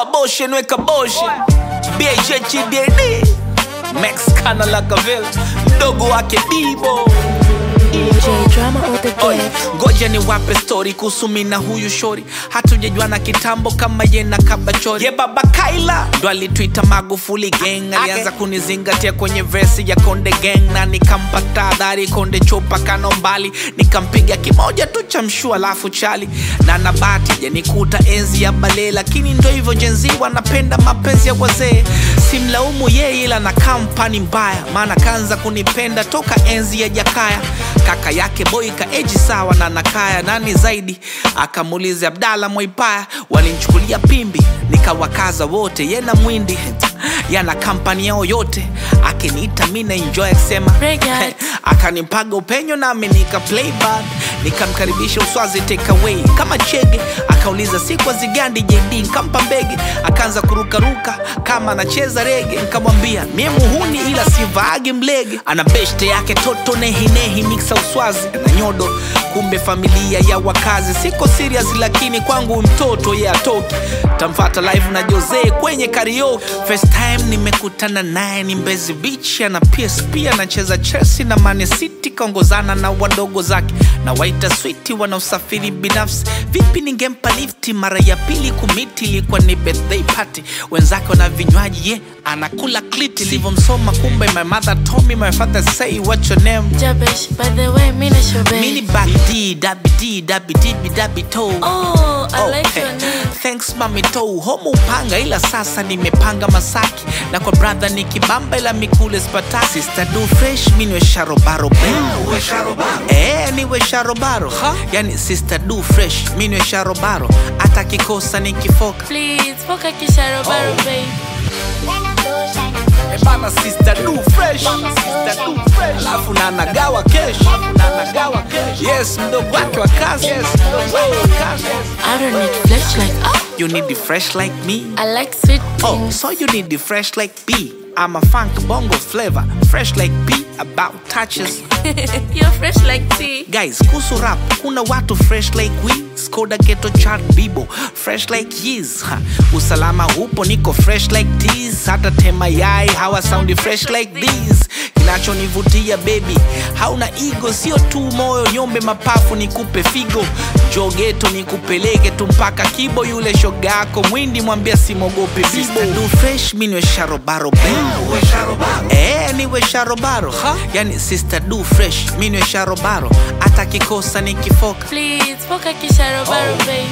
boshen weka boshen bhhdad max kana lakavel mdogo wake bibo DJ drama all the Oye, day. ngoja ni wape story kuhusu mi na huyu shori hatujajuana kitambo kama ye na kabachori ye baba kaila ndo alitwita magufuli gang alianza kunizingatia kwenye vesi ya konde gang na nikampa tahadhari konde chupa kano mbali nikampiga kimoja tu cha mshua alafu chali na nabati janikuta enzi ya bale lakini ndo hivyo jenzi wanapenda mapenzi ya wazee simlaumu yeye ila na kampani mbaya maana kaanza kunipenda toka enzi ya jakaya kaka yake boy kaeji sawa na nakaya nani zaidi akamuuliza abdala mwaipaya walinchukulia pimbi nikawakaza wote yena mwindi yana kampani yao yote akiniita mi na enjoy akisema Reggae. akanipaga upenyo nami nika play bad nikamkaribisha uswazi take away kama chege akauliza siku zigandi jd nkampa mbege akaanza kurukaruka kama anacheza rege nikamwambia mie muhuni ila sivaagi mlege ana beshte yake toto nehinehi miksa uswazi na nyodo kumbe familia ya wakazi siko serious lakini kwangu mtoto ye atoki tamfata live na jose kwenye karaoke first time nimekutana naye ni mbezi beach ana psp anacheza chelsea na mane city kaongozana na wadogo zake na waita switi wana usafiri binafsi vipi ningempa lifti mara ya pili kumiti ilikuwa ni birthday party wenzake wana vinywaji ye anakula kliti ilivyomsoma kumbe my mother told me my father say what your name Jabesh, by the way, Mina Shobe. mini back d dabi d dabi dibi dabi toe Oh, I Oh, like hey. your name. thanks mami tou homo upanga ila sasa nimepanga masaki na kwa brother ni kibamba ila mikule spata sister do fresh minwe sharobaro eh niwe sharobaro yani sister do fresh minwe sharobaro hata kikosa nikifoka Please, poka kisharo baro, Oh. babe. Eh, bana sister do fresh sister do fresh alafu na nagawa kesh na nagawa kesh yes mdogo wake wa kazi yes mdogo wake wa kazi I don't need flesh like ah. you need the fresh like me I like sweet Oh, things. so you need the fresh like B. I'm a funk bongo flavor, fresh like B about touches. You're fresh like tea. Guys, kuhusu rap, kuna watu fresh like we, Skoda Ghetto Chart Bibo, fresh like Yeez. Ha, Usalama upo niko fresh like this, hata tema yai hawa soundi fresh like this. Kinachonivutia baby, hauna ego, sio tu moyo, nyombe mapafu nikupe figo. Jogeto nikupeleke tu mpaka kibo, yule shoga yako mwindi mwambia simogope bibo. Do fresh minwe sharobaro baby. Eh, niwe sharobaro yani sister do fresh minwe sharobaro hata kikosa nikifoka Please, poka kisharo baro, Oh. babe.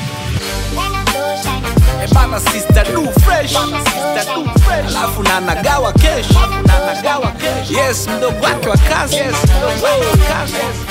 Eh, bana sister do fresh sister do fresh alafu na nagawa kesh na nagawa kesh yes mdogo wake wa kazi yes mdogo wake wa kazi